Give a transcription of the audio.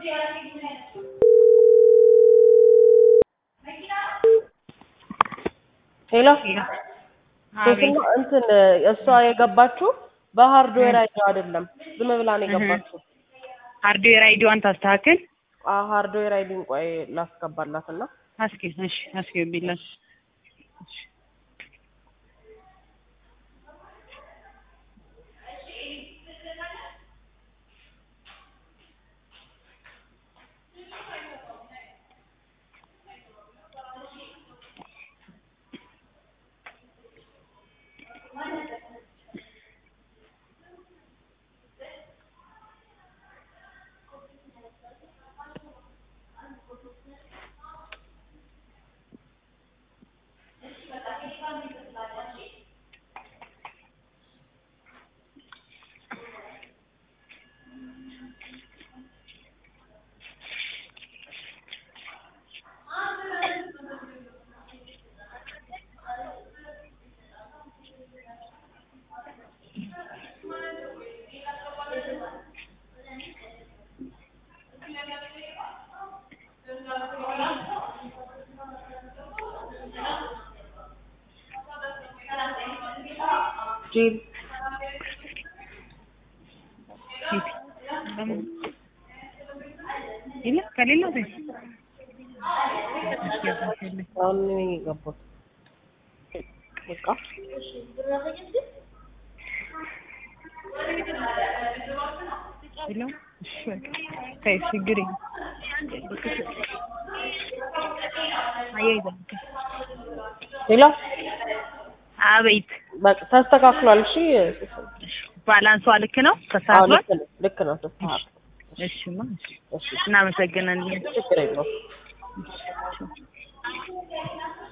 ሄሎ ሴትና እንትን እሷ የገባችው በሃርድዌር አይዲው አይደለም፣ ዝም ብላ ነው የገባችው። ሃርድዌር አይዲዋን ታስተካክል። አዎ ሃርድዌር አይዲን ቆይ ላስገባላትና አስኪ እሺ፣ አስኪ ቢላሽ ጂል ይለ ከሌላ አሁን ነው የገባሁት። በቃ ይለው እሺ ከይ ችግር አያይዘ ሄሎ አቤት በቃ ተስተካክሏል። እሺ ባላንሷ ልክ ነው አዎ ተሳስሏል ልክ ነው ልክ ነው ተስተካክሏል። እሺማ እሺ እሺ እናመሰግናለን ችግር የለውም።